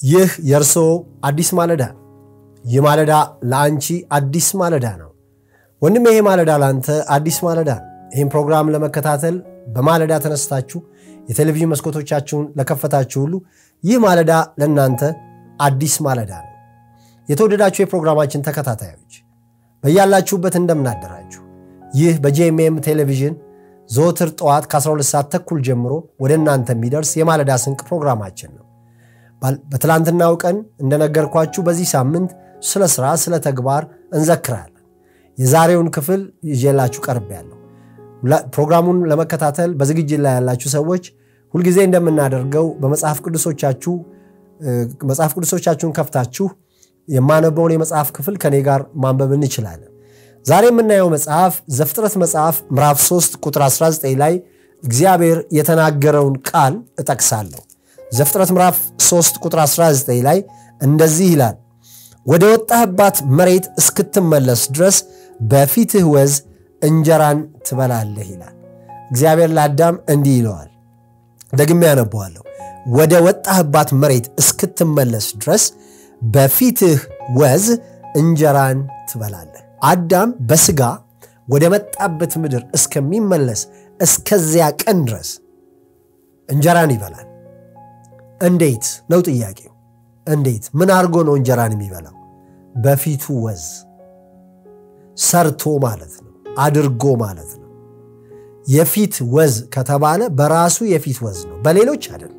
ይህ የእርሶ አዲስ ማለዳ ነው። ይህ ማለዳ ለአንቺ አዲስ ማለዳ ነው። ወንድም ይሄ ማለዳ ለአንተ አዲስ ማለዳ ነው። ይህም ፕሮግራም ለመከታተል በማለዳ ተነስታችሁ የቴሌቪዥን መስኮቶቻችሁን ለከፈታችሁ ሁሉ ይህ ማለዳ ለእናንተ አዲስ ማለዳ ነው። የተወደዳችሁ የፕሮግራማችን ተከታታዮች በያላችሁበት እንደምናደራችሁ። ይህ በጄኤምኤም ቴሌቪዥን ዘወትር ጠዋት ከ12 ሰዓት ተኩል ጀምሮ ወደ እናንተ የሚደርስ የማለዳ ስንቅ ፕሮግራማችን ነው። በትላንትናው ቀን እንደነገርኳችሁ በዚህ ሳምንት ስለ ሥራ፣ ስለ ተግባር እንዘክራለን። የዛሬውን ክፍል ይዤላችሁ ቀርቤያለሁ። ፕሮግራሙን ለመከታተል በዝግጅት ላይ ያላችሁ ሰዎች ሁልጊዜ እንደምናደርገው በመጽሐፍ ቅዱሶቻችሁ መጽሐፍ ቅዱሶቻችሁን ከፍታችሁ የማነበውን የመጽሐፍ ክፍል ከኔ ጋር ማንበብ እንችላለን። ዛሬ የምናየው መጽሐፍ ዘፍጥረት መጽሐፍ ምዕራፍ 3 ቁጥር 19 ላይ እግዚአብሔር የተናገረውን ቃል እጠቅሳለሁ። ዘፍጥረት ምዕራፍ 3 ቁጥር 19 ላይ እንደዚህ ይላል፣ ወደ ወጣህባት መሬት እስክትመለስ ድረስ በፊትህ ወዝ እንጀራን ትበላለህ ይላል። እግዚአብሔር ለአዳም እንዲህ ይለዋል። ደግሜ ያነበዋለሁ። ወደ ወጣህባት መሬት እስክትመለስ ድረስ በፊትህ ወዝ እንጀራን ትበላለህ። አዳም በሥጋ ወደ መጣበት ምድር እስከሚመለስ እስከዚያ ቀን ድረስ እንጀራን ይበላል። እንዴት ነው ጥያቄው? እንዴት ምን አድርጎ ነው እንጀራን የሚበላው? በፊቱ ወዝ ሰርቶ ማለት ነው፣ አድርጎ ማለት ነው። የፊት ወዝ ከተባለ በራሱ የፊት ወዝ ነው፣ በሌሎች አይደለም።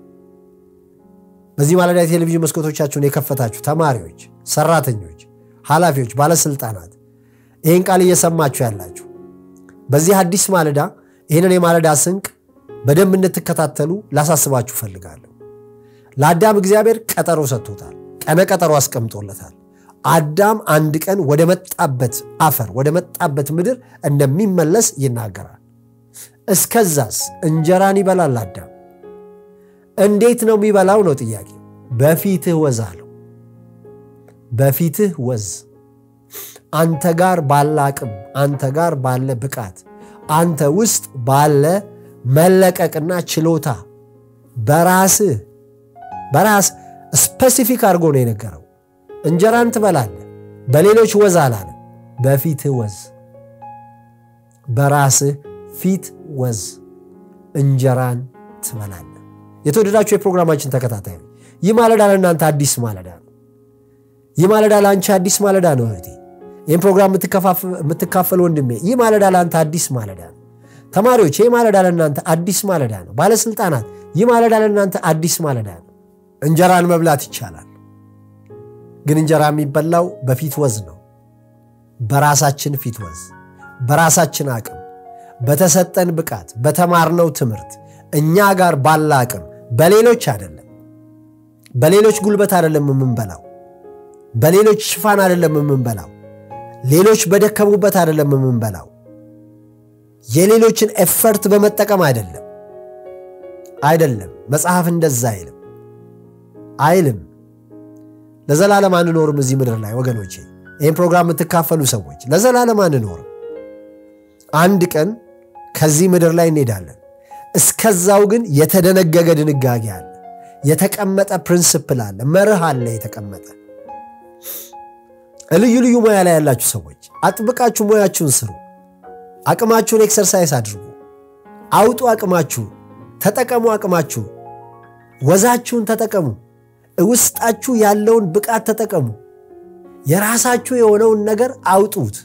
በዚህ ማለዳ የቴሌቪዥን መስኮቶቻችሁን የከፈታችሁ ተማሪዎች፣ ሰራተኞች፣ ኃላፊዎች፣ ባለስልጣናት ይህን ቃል እየሰማችሁ ያላችሁ በዚህ አዲስ ማለዳ ይህንን የማለዳ ስንቅ በደንብ እንድትከታተሉ ላሳስባችሁ ፈልጋለሁ። ለአዳም እግዚአብሔር ቀጠሮ ሰጥቶታል። ቀነ ቀጠሮ አስቀምጦለታል። አዳም አንድ ቀን ወደ መጣበት አፈር ወደ መጣበት ምድር እንደሚመለስ ይናገራል። እስከዛስ እንጀራን ይበላል አዳም። እንዴት ነው የሚበላው ነው ጥያቄ። በፊትህ ወዝ አለው። በፊትህ ወዝ አንተ ጋር ባለ አቅም፣ አንተ ጋር ባለ ብቃት፣ አንተ ውስጥ ባለ መለቀቅና ችሎታ በራስህ በራስ ስፔሲፊክ አድርጎ ነው የነገረው። እንጀራን ትበላለህ። በሌሎች ወዝ አላለም። በፊትህ ወዝ፣ በራስህ ፊት ወዝ እንጀራን ትበላለህ። የተወደዳችሁ የፕሮግራማችን ተከታታይ ይህ ማለዳ ለእናንተ አዲስ ማለዳ ነው። ይህ ማለዳ ለአንቺ አዲስ ማለዳ ነው እህቴ። ይህም ፕሮግራም የምትካፈል ወንድሜ፣ ይህ ማለዳ ለአንተ አዲስ ማለዳ ነው። ተማሪዎች፣ ይህ ማለዳ ለእናንተ አዲስ ማለዳ ነው። ባለስልጣናት፣ ይህ ማለዳ ለእናንተ አዲስ ማለዳ ነው። እንጀራን መብላት ይቻላል፣ ግን እንጀራ የሚበላው በፊት ወዝ ነው። በራሳችን ፊት ወዝ፣ በራሳችን አቅም፣ በተሰጠን ብቃት፣ በተማርነው ትምህርት፣ እኛ ጋር ባለ አቅም፣ በሌሎች አይደለም። በሌሎች ጉልበት አይደለም የምንበላው፣ በሌሎች ሽፋን አይደለም የምንበላው፣ ሌሎች በደከሙበት አይደለም የምንበላው፣ የሌሎችን ኤፈርት በመጠቀም አይደለም አይደለም። መጽሐፍ እንደዛ አይልም አይልም። ለዘላለም አንኖርም እዚህ ምድር ላይ ወገኖቼ፣ ይህን ፕሮግራም የምትካፈሉ ሰዎች ለዘላለም አንኖርም። አንድ ቀን ከዚህ ምድር ላይ እንሄዳለን። እስከዛው ግን የተደነገገ ድንጋጌ አለ፣ የተቀመጠ ፕሪንስፕል አለ፣ መርህ አለ የተቀመጠ። ልዩ ልዩ ሙያ ላይ ያላችሁ ሰዎች አጥብቃችሁ ሙያችሁን ስሩ። አቅማችሁን ኤክሰርሳይዝ አድርጉ። አውጡ አቅማችሁን፣ ተጠቀሙ አቅማችሁን፣ ወዛችሁን ተጠቀሙ። ውስጣችሁ ያለውን ብቃት ተጠቀሙ። የራሳችሁ የሆነውን ነገር አውጡት።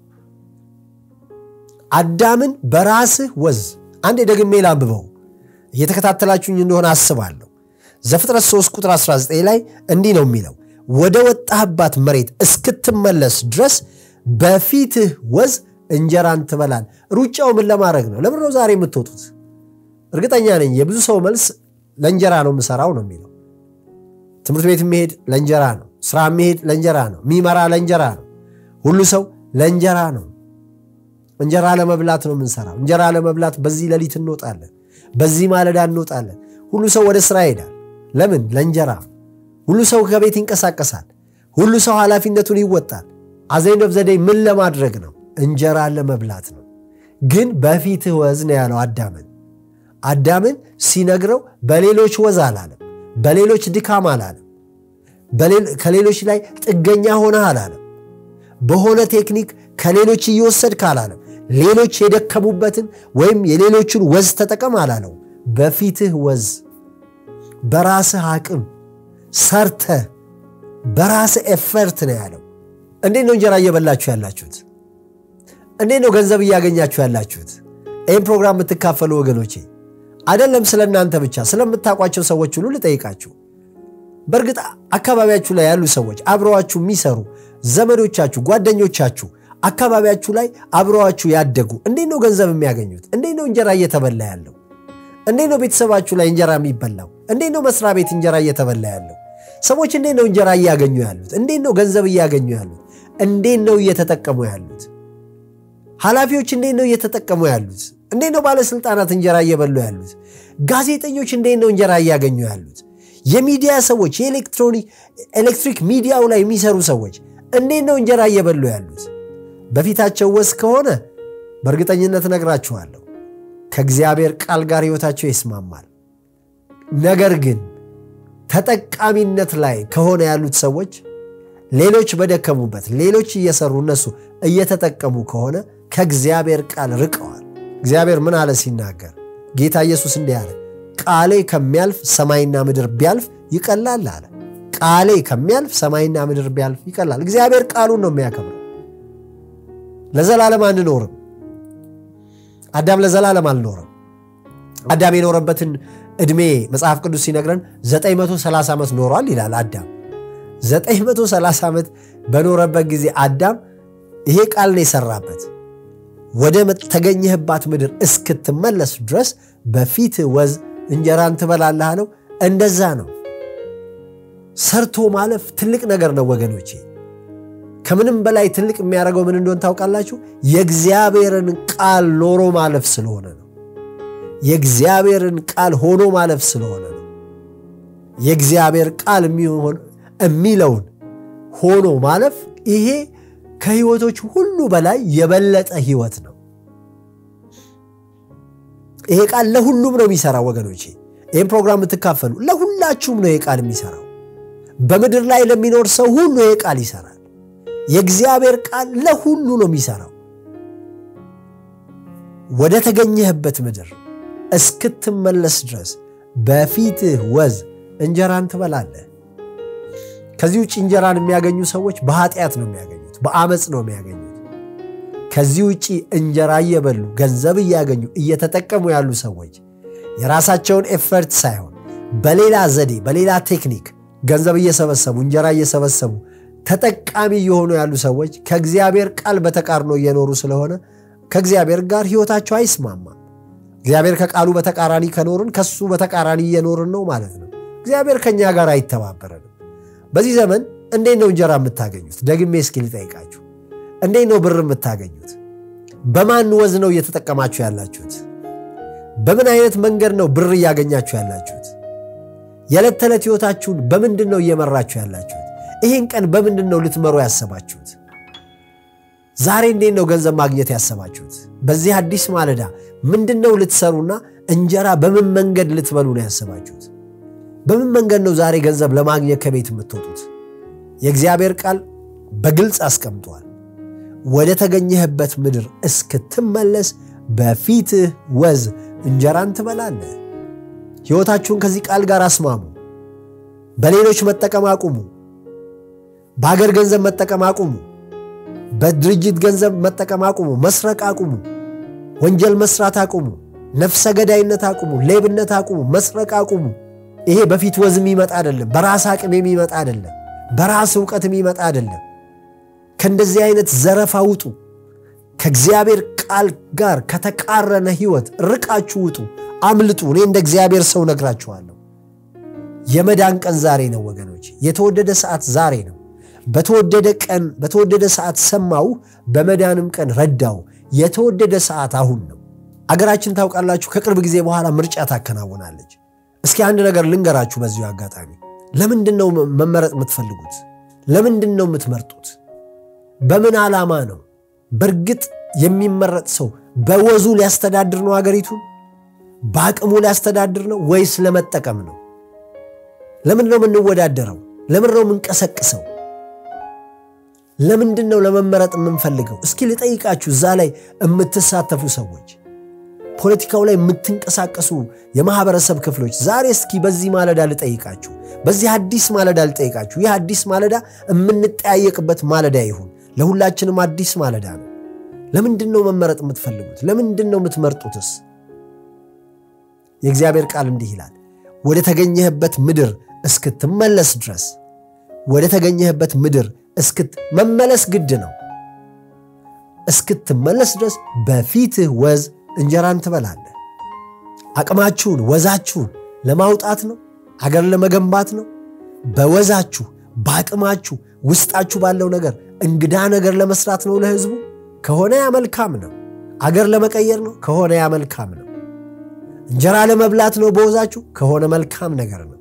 አዳምን በራስህ ወዝ አንድ ደግሜ ላንብበው እየተከታተላችሁኝ እንደሆነ አስባለሁ። ዘፍጥረት 3 ቁጥር 19 ላይ እንዲህ ነው የሚለው ወደ ወጣህባት መሬት እስክትመለስ ድረስ በፊትህ ወዝ እንጀራን ትበላል። ሩጫው ምን ለማድረግ ነው? ለምን ነው ዛሬ የምትወጡት? እርግጠኛ ነኝ የብዙ ሰው መልስ ለእንጀራ ነው የምሰራው ነው የሚለው ትምህርት ቤት የሚሄድ ለእንጀራ ነው። ስራ የሚሄድ ለእንጀራ ነው። የሚመራ ለእንጀራ ነው። ሁሉ ሰው ለእንጀራ ነው። እንጀራ ለመብላት ነው የምንሰራው። እንጀራ ለመብላት በዚህ ሌሊት እንወጣለን፣ በዚህ ማለዳ እንወጣለን። ሁሉ ሰው ወደ ስራ ይሄዳል። ለምን? ለእንጀራ። ሁሉ ሰው ከቤት ይንቀሳቀሳል። ሁሉ ሰው ኃላፊነቱን ይወጣል። አዘይንድ ኦፍ ዘዴይ ምን ለማድረግ ነው? እንጀራ ለመብላት ነው። ግን በፊትህ ወዝ ነው ያለው አዳምን። አዳምን ሲነግረው በሌሎች ወዝ አላለም፣ በሌሎች ድካም አላለም፣ ከሌሎች ላይ ጥገኛ ሆነህ አላለም። በሆነ ቴክኒክ ከሌሎች እየወሰድክ አላለም። ሌሎች የደከሙበትን ወይም የሌሎችን ወዝ ተጠቀም አላለው። በፊትህ ወዝ በራስህ አቅም ሰርተህ በራስህ ኤፈርት ነው ያለው። እንዴት ነው እንጀራ እየበላችሁ ያላችሁት? እንዴት ነው ገንዘብ እያገኛችሁ ያላችሁት? ይህም ፕሮግራም የምትካፈሉ ወገኖቼ አይደለም ስለ እናንተ ብቻ ስለምታውቋቸው ሰዎች ሁሉ ልጠይቃችሁ። በእርግጥ አካባቢያችሁ ላይ ያሉ ሰዎች አብረዋችሁ የሚሰሩ ዘመዶቻችሁ፣ ጓደኞቻችሁ አካባቢያችሁ ላይ አብረዋችሁ ያደጉ እንዴት ነው ገንዘብ የሚያገኙት? እንዴት ነው እንጀራ እየተበላ ያለው? እንዴት ነው ቤተሰባችሁ ላይ እንጀራ የሚበላው? እንዴት ነው መስሪያ ቤት እንጀራ እየተበላ ያለው? ሰዎች እንዴት ነው እንጀራ እያገኙ ያሉት? እንዴት ነው ገንዘብ እያገኙ ያሉት? እንዴት ነው እየተጠቀሙ ያሉት? ኃላፊዎች እንዴት ነው እየተጠቀሙ ያሉት? እንዴት ነው ባለስልጣናት እንጀራ እየበሉ ያሉት? ጋዜጠኞች እንዴት ነው እንጀራ እያገኙ ያሉት? የሚዲያ ሰዎች የኤሌክትሪክ ሚዲያው ላይ የሚሰሩ ሰዎች እንዴት ነው እንጀራ እየበሉ ያሉት? በፊታቸው ወዝ ከሆነ በእርግጠኝነት እነግራችኋለሁ ከእግዚአብሔር ቃል ጋር ሕይወታቸው ይስማማል። ነገር ግን ተጠቃሚነት ላይ ከሆነ ያሉት ሰዎች ሌሎች በደከሙበት ሌሎች እየሰሩ እነሱ እየተጠቀሙ ከሆነ ከእግዚአብሔር ቃል ርቀዋል። እግዚአብሔር ምን አለ ሲናገር? ጌታ ኢየሱስ እንዲህ አለ፣ ቃሌ ከሚያልፍ ሰማይና ምድር ቢያልፍ ይቀላል አለ። ቃሌ ከሚያልፍ ሰማይና ምድር ቢያልፍ ይቀላል። እግዚአብሔር ቃሉን ነው የሚያከብረው። ለዘላለም አንኖርም። አዳም ለዘላለም አልኖረም። አዳም የኖረበትን ዕድሜ መጽሐፍ ቅዱስ ሲነግረን 930 ዓመት ኖሯል ይላል። አዳም 930 ዓመት በኖረበት ጊዜ አዳም ይሄ ቃል ነው የሰራበት ወደ ተገኘህባት ምድር እስክትመለስ ድረስ በፊት ወዝ እንጀራን ትበላለህ አለው። እንደዛ ነው። ሰርቶ ማለፍ ትልቅ ነገር ነው ወገኖቼ። ከምንም በላይ ትልቅ የሚያደርገው ምን እንደሆን ታውቃላችሁ? የእግዚአብሔርን ቃል ኖሮ ማለፍ ስለሆነ ነው። የእግዚአብሔርን ቃል ሆኖ ማለፍ ስለሆነ ነው። የእግዚአብሔር ቃል የሚለውን ሆኖ ማለፍ ይሄ ከህይወቶች ሁሉ በላይ የበለጠ ህይወት ነው። ይሄ ቃል ለሁሉም ነው የሚሰራው ወገኖቼ። ይህም ፕሮግራም የምትካፈሉ ለሁላችሁም ነው ይሄ ቃል የሚሰራው። በምድር ላይ ለሚኖር ሰው ሁሉ ይሄ ቃል ይሰራል። የእግዚአብሔር ቃል ለሁሉ ነው የሚሰራው። ወደ ተገኘህበት ምድር እስክትመለስ ድረስ በፊትህ ወዝ እንጀራን ትበላለህ። ከዚህ ውጭ እንጀራን የሚያገኙ ሰዎች በኃጢአት ነው የሚያገኙት፣ በአመፅ ነው የሚያገኙት። ከዚህ ውጭ እንጀራ እየበሉ ገንዘብ እያገኙ እየተጠቀሙ ያሉ ሰዎች የራሳቸውን ኤፈርት ሳይሆን በሌላ ዘዴ በሌላ ቴክኒክ ገንዘብ እየሰበሰቡ እንጀራ እየሰበሰቡ ተጠቃሚ እየሆኑ ያሉ ሰዎች ከእግዚአብሔር ቃል በተቃርኖ እየኖሩ ስለሆነ ከእግዚአብሔር ጋር ህይወታቸው አይስማማም። እግዚአብሔር ከቃሉ በተቃራኒ ከኖርን ከሱ በተቃራኒ እየኖርን ነው ማለት ነው። እግዚአብሔር ከእኛ ጋር አይተባበረንም። በዚህ ዘመን እንዴት ነው እንጀራ የምታገኙት? ደግሜ እስኪ ልጠይቃችሁ፣ እንዴት ነው ብር የምታገኙት? በማን ወዝ ነው እየተጠቀማችሁ ያላችሁት? በምን አይነት መንገድ ነው ብር እያገኛችሁ ያላችሁት? የዕለት ተዕለት ህይወታችሁን በምንድን ነው እየመራችሁ ያላችሁት? ይህን ቀን በምንድን ነው ልትመሩ ያሰባችሁት? ዛሬ እንዴት ነው ገንዘብ ማግኘት ያሰባችሁት? በዚህ አዲስ ማለዳ ምንድን ነው ልትሰሩና እንጀራ በምን መንገድ ልትበሉ ነው ያሰባችሁት? በምን መንገድ ነው ዛሬ ገንዘብ ለማግኘት ከቤት የምትወጡት? የእግዚአብሔር ቃል በግልጽ አስቀምጧል። ወደ ተገኘህበት ምድር እስክትመለስ በፊትህ ወዝ እንጀራን ትበላለህ። ሕይወታችሁን ከዚህ ቃል ጋር አስማሙ። በሌሎች መጠቀም አቁሙ። በሀገር ገንዘብ መጠቀም አቁሙ። በድርጅት ገንዘብ መጠቀም አቁሙ። መስረቅ አቁሙ። ወንጀል መስራት አቁሙ። ነፍሰ ገዳይነት አቁሙ። ሌብነት አቁሙ። መስረቅ አቁሙ። ይሄ በፊት ወዝ የሚመጣ አይደለም። በራስ አቅም የሚመጣ አይደለም። በራስ እውቀት የሚመጣ አይደለም። ከእንደዚህ አይነት ዘረፋ ውጡ። ከእግዚአብሔር ቃል ጋር ከተቃረነ ሕይወት ርቃችሁ ውጡ፣ አምልጡ። እኔ እንደ እግዚአብሔር ሰው ነግራችኋለሁ። የመዳን ቀን ዛሬ ነው ወገኖች። የተወደደ ሰዓት ዛሬ ነው። በተወደደ ቀን በተወደደ ሰዓት ሰማው፣ በመዳንም ቀን ረዳው። የተወደደ ሰዓት አሁን ነው። አገራችን ታውቃላችሁ፣ ከቅርብ ጊዜ በኋላ ምርጫ ታከናውናለች። እስኪ አንድ ነገር ልንገራችሁ በዚሁ አጋጣሚ። ለምንድን ነው መመረጥ የምትፈልጉት? ለምንድን ነው የምትመርጡት? በምን ዓላማ ነው? በእርግጥ የሚመረጥ ሰው በወዙ ሊያስተዳድር ነው አገሪቱን? በአቅሙ ሊያስተዳድር ነው ወይስ ለመጠቀም ነው? ለምን ነው የምንወዳደረው? ለምን ነው የምንቀሰቅሰው? ለምንድን ነው ለመመረጥ የምንፈልገው? እስኪ ልጠይቃችሁ፣ እዛ ላይ የምትሳተፉ ሰዎች፣ ፖለቲካው ላይ የምትንቀሳቀሱ የማህበረሰብ ክፍሎች፣ ዛሬ እስኪ በዚህ ማለዳ ልጠይቃችሁ፣ በዚህ አዲስ ማለዳ ልጠይቃችሁ። ይህ አዲስ ማለዳ የምንጠያየቅበት ማለዳ ይሁን። ለሁላችንም አዲስ ማለዳ ነው። ለምንድን ነው መመረጥ የምትፈልጉት? ለምንድን ነው የምትመርጡትስ? የእግዚአብሔር ቃል እንዲህ ይላል፣ ወደ ተገኘህበት ምድር እስክትመለስ ድረስ ወደ ተገኘህበት ምድር እስክት መመለስ ግድ ነው። እስክትመለስ ድረስ በፊትህ ወዝ እንጀራን ትበላለህ። አቅማችሁን ወዛችሁን ለማውጣት ነው። አገር ለመገንባት ነው። በወዛችሁ በአቅማችሁ ውስጣችሁ ባለው ነገር እንግዳ ነገር ለመስራት ነው ለህዝቡ ከሆነ ያ መልካም ነው። አገር ለመቀየር ነው ከሆነ ያ መልካም ነው። እንጀራ ለመብላት ነው በወዛችሁ ከሆነ መልካም ነገር ነው።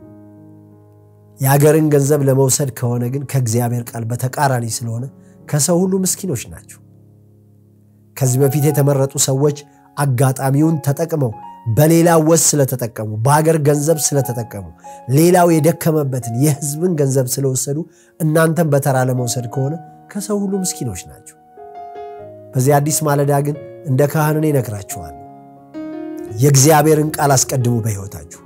የአገርን ገንዘብ ለመውሰድ ከሆነ ግን ከእግዚአብሔር ቃል በተቃራኒ ስለሆነ ከሰው ሁሉ ምስኪኖች ናቸው። ከዚህ በፊት የተመረጡ ሰዎች አጋጣሚውን ተጠቅመው በሌላ ወዝ ስለተጠቀሙ፣ በሀገር ገንዘብ ስለተጠቀሙ፣ ሌላው የደከመበትን የህዝብን ገንዘብ ስለወሰዱ እናንተም በተራ ለመውሰድ ከሆነ ከሰው ሁሉ ምስኪኖች ናቸው። በዚህ አዲስ ማለዳ ግን እንደ ካህንን ይነግራችኋል። የእግዚአብሔርን ቃል አስቀድሙ በሕይወታችሁ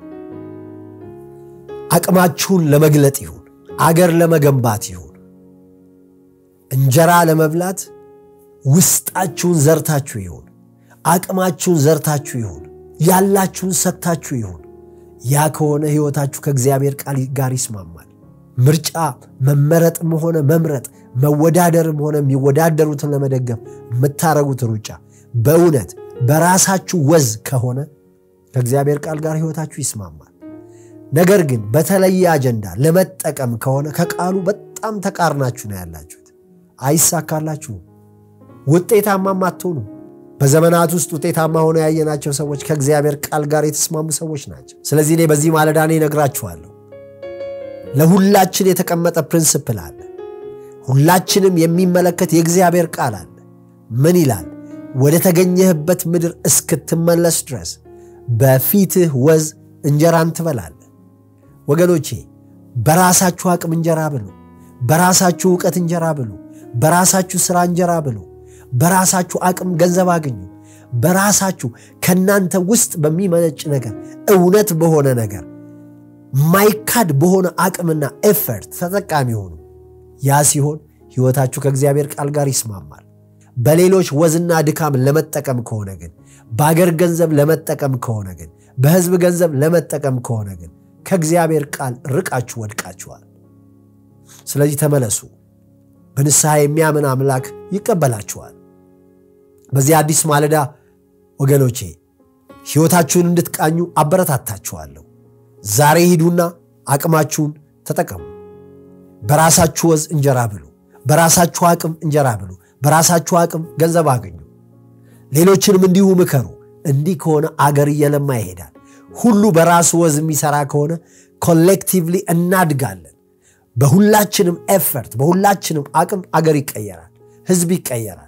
አቅማችሁን ለመግለጥ ይሁን፣ አገር ለመገንባት ይሁን፣ እንጀራ ለመብላት ውስጣችሁን ዘርታችሁ ይሁን፣ አቅማችሁን ዘርታችሁ ይሁን፣ ያላችሁን ሰጥታችሁ ይሁን። ያ ከሆነ ሕይወታችሁ ከእግዚአብሔር ቃል ጋር ይስማማል። ምርጫ መመረጥም ሆነ መምረጥ መወዳደርም ሆነ የሚወዳደሩትን ለመደገፍ የምታረጉት ሩጫ በእውነት በራሳችሁ ወዝ ከሆነ ከእግዚአብሔር ቃል ጋር ሕይወታችሁ ይስማማል። ነገር ግን በተለየ አጀንዳ ለመጠቀም ከሆነ ከቃሉ በጣም ተቃርናችሁ ነው ያላችሁት። አይሳካላችሁም፣ ውጤታማም አትሆኑ። በዘመናት ውስጥ ውጤታማ ሆነው ያየናቸው ሰዎች ከእግዚአብሔር ቃል ጋር የተስማሙ ሰዎች ናቸው። ስለዚህ እኔ በዚህ ማለዳ እኔ እነግራችኋለሁ፣ ለሁላችን የተቀመጠ ፕሪንስፕል አለ። ሁላችንም የሚመለከት የእግዚአብሔር ቃል አለ። ምን ይላል? ወደ ተገኘህበት ምድር እስክትመለስ ድረስ በፊትህ ወዝ እንጀራን ትበላለህ። ወገኖቼ በራሳችሁ አቅም እንጀራ ብሉ። በራሳችሁ እውቀት እንጀራ ብሉ። በራሳችሁ ሥራ እንጀራ ብሉ። በራሳችሁ አቅም ገንዘብ አግኙ። በራሳችሁ ከእናንተ ውስጥ በሚመነጭ ነገር እውነት በሆነ ነገር ማይካድ በሆነ አቅምና ኤፈርት ተጠቃሚ ሆኑ። ያ ሲሆን ሕይወታችሁ ከእግዚአብሔር ቃል ጋር ይስማማል። በሌሎች ወዝና ድካም ለመጠቀም ከሆነ ግን፣ በአገር ገንዘብ ለመጠቀም ከሆነ ግን፣ በሕዝብ ገንዘብ ለመጠቀም ከሆነ ግን ከእግዚአብሔር ቃል ርቃችሁ ወድቃችኋል። ስለዚህ ተመለሱ። በንስሐ የሚያምን አምላክ ይቀበላችኋል። በዚህ አዲስ ማለዳ ወገኖቼ ሕይወታችሁን እንድትቃኙ አበረታታችኋለሁ። ዛሬ ሂዱና አቅማችሁን ተጠቀሙ። በራሳችሁ ወዝ እንጀራ ብሉ። በራሳችሁ አቅም እንጀራ ብሉ። በራሳችሁ አቅም ገንዘብ አገኙ። ሌሎችንም እንዲሁ ምከሩ። እንዲህ ከሆነ አገር እየለማ ይሄዳል። ሁሉ በራሱ ወዝ የሚሰራ ከሆነ ኮሌክቲቭሊ እናድጋለን። በሁላችንም ኤፈርት፣ በሁላችንም አቅም አገር ይቀየራል፣ ህዝብ ይቀየራል።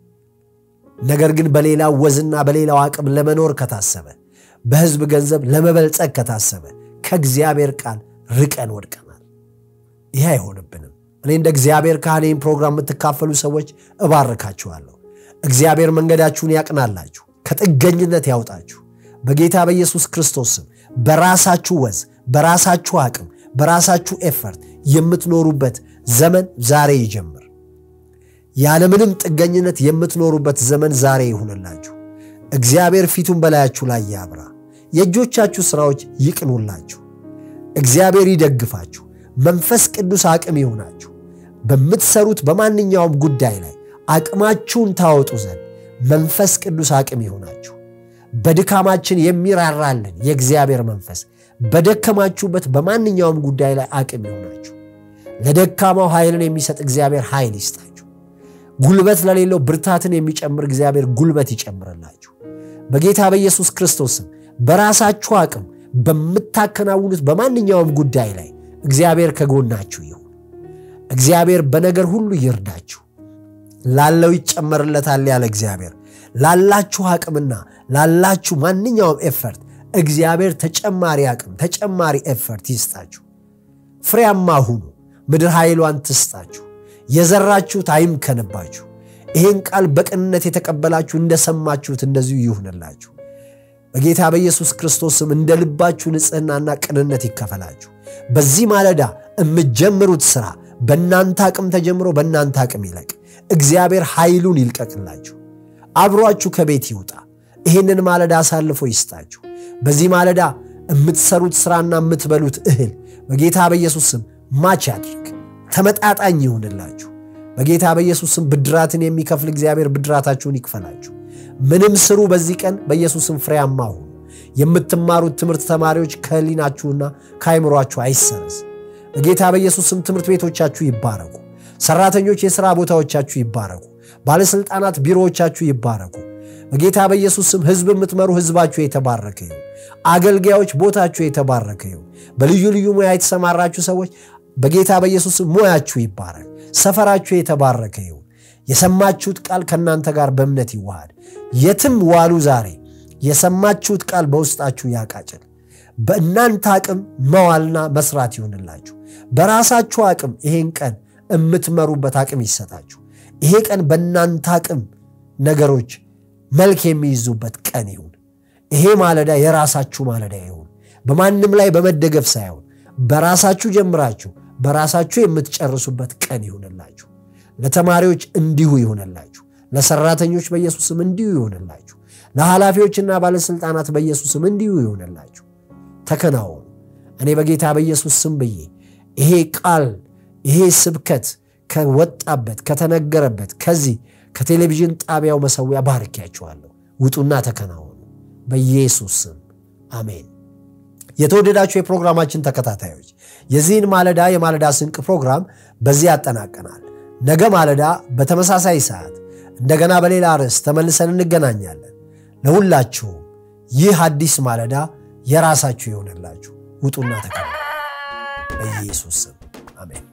ነገር ግን በሌላው ወዝና በሌላው አቅም ለመኖር ከታሰበ፣ በህዝብ ገንዘብ ለመበልጸግ ከታሰበ ከእግዚአብሔር ቃል ርቀን ወድቀናል። ይህ አይሆንብንም። እኔ እንደ እግዚአብሔር ካህን ይህን ፕሮግራም የምትካፈሉ ሰዎች እባርካችኋለሁ። እግዚአብሔር መንገዳችሁን ያቅናላችሁ፣ ከጥገኝነት ያውጣችሁ። በጌታ በኢየሱስ ክርስቶስ ስም በራሳችሁ ወዝ፣ በራሳችሁ አቅም፣ በራሳችሁ ኤፈርት የምትኖሩበት ዘመን ዛሬ ይጀምር። ያለምንም ጥገኝነት የምትኖሩበት ዘመን ዛሬ ይሁንላችሁ። እግዚአብሔር ፊቱን በላያችሁ ላይ ያብራ። የእጆቻችሁ ሥራዎች ይቅኑላችሁ። እግዚአብሔር ይደግፋችሁ። መንፈስ ቅዱስ አቅም ይሁናችሁ። በምትሰሩት በማንኛውም ጉዳይ ላይ አቅማችሁን ታወጡ ዘንድ መንፈስ ቅዱስ አቅም ይሁናችሁ። በድካማችን የሚራራልን የእግዚአብሔር መንፈስ በደከማችሁበት በማንኛውም ጉዳይ ላይ አቅም ይሁናችሁ። ለደካማው ኃይልን የሚሰጥ እግዚአብሔር ኃይል ይስጣችሁ። ጉልበት ለሌለው ብርታትን የሚጨምር እግዚአብሔር ጉልበት ይጨምርላችሁ። በጌታ በኢየሱስ ክርስቶስም በራሳችሁ አቅም በምታከናውኑት በማንኛውም ጉዳይ ላይ እግዚአብሔር ከጎናችሁ ይሁን። እግዚአብሔር በነገር ሁሉ ይርዳችሁ። ላለው ይጨመርለታል ያለ እግዚአብሔር ላላችሁ አቅምና ላላችሁ ማንኛውም ኤፈርት እግዚአብሔር ተጨማሪ አቅም ተጨማሪ ኤፈርት ይስጣችሁ። ፍሬያማ ሁኑ። ምድር ኃይሏን ትስጣችሁ። የዘራችሁት አይምከንባችሁ። ይህን ቃል በቅንነት የተቀበላችሁ እንደሰማችሁት እንደዚሁ ይሁንላችሁ። በጌታ በኢየሱስ ክርስቶስም እንደ ልባችሁ ንጽሕናና ቅንነት ይከፈላችሁ። በዚህ ማለዳ የምትጀምሩት ሥራ በእናንተ አቅም ተጀምሮ በእናንተ አቅም ይለቅ። እግዚአብሔር ኃይሉን ይልቀቅላችሁ። አብሯችሁ ከቤት ይውጣ። ይህንን ማለዳ አሳልፎ ይስጣችሁ። በዚህ ማለዳ የምትሰሩት ሥራና የምትበሉት እህል በጌታ በኢየሱስ ስም ማች ያድርግ፣ ተመጣጣኝ ይሁንላችሁ። በጌታ በኢየሱስ ስም ብድራትን የሚከፍል እግዚአብሔር ብድራታችሁን ይክፈላችሁ። ምንም ስሩ፣ በዚህ ቀን በኢየሱስ ስም ፍሬያማ ሁኑ። የምትማሩት ትምህርት ተማሪዎች ከህሊናችሁና ከአይምሯችሁ አይሰረዝ። በጌታ በኢየሱስ ስም ትምህርት ቤቶቻችሁ ይባረኩ። ሰራተኞች የሥራ ቦታዎቻችሁ ይባረኩ። ባለሥልጣናት ቢሮዎቻችሁ ይባረኩ። በጌታ በኢየሱስ ስም ሕዝብ የምትመሩ ሕዝባችሁ የተባረከ ይሁን። አገልጋዮች ቦታችሁ የተባረከ ይሁን። በልዩ ልዩ ሙያ የተሰማራችሁ ሰዎች በጌታ በኢየሱስ ስም ሙያችሁ ይባረክ። ሰፈራችሁ የተባረከ ይሁን። የሰማችሁት ቃል ከእናንተ ጋር በእምነት ይዋሃድ። የትም ዋሉ ዛሬ የሰማችሁት ቃል በውስጣችሁ ያቃጭል። በእናንተ አቅም መዋልና መስራት ይሁንላችሁ። በራሳችሁ አቅም ይሄን ቀን የምትመሩበት አቅም ይሰጣችሁ። ይሄ ቀን በእናንተ አቅም ነገሮች መልክ የሚይዙበት ቀን ይሁን። ይሄ ማለዳ የራሳችሁ ማለዳ ይሁን። በማንም ላይ በመደገፍ ሳይሆን በራሳችሁ ጀምራችሁ በራሳችሁ የምትጨርሱበት ቀን ይሁንላችሁ። ለተማሪዎች እንዲሁ ይሁንላችሁ። ለሰራተኞች በኢየሱስም እንዲሁ ይሁንላችሁ። ለኃላፊዎችና ባለሥልጣናት በኢየሱስም እንዲሁ ይሁንላችሁ። ተከናወኑ። እኔ በጌታ በኢየሱስ ስም ብዬ ይሄ ቃል ይሄ ስብከት ከወጣበት ከተነገረበት ከዚህ ከቴሌቪዥን ጣቢያው መሰዊያ ባርኪያችኋለሁ። ውጡና ተከናወኑ በኢየሱስ ስም አሜን። የተወደዳችሁ የፕሮግራማችን ተከታታዮች የዚህን ማለዳ የማለዳ ስንቅ ፕሮግራም በዚህ ያጠናቀናል። ነገ ማለዳ በተመሳሳይ ሰዓት እንደገና በሌላ ርዕስ ተመልሰን እንገናኛለን። ለሁላችሁም ይህ አዲስ ማለዳ የራሳችሁ ይሆንላችሁ። ውጡና ተከናወኑ በኢየሱስ ስም አሜን።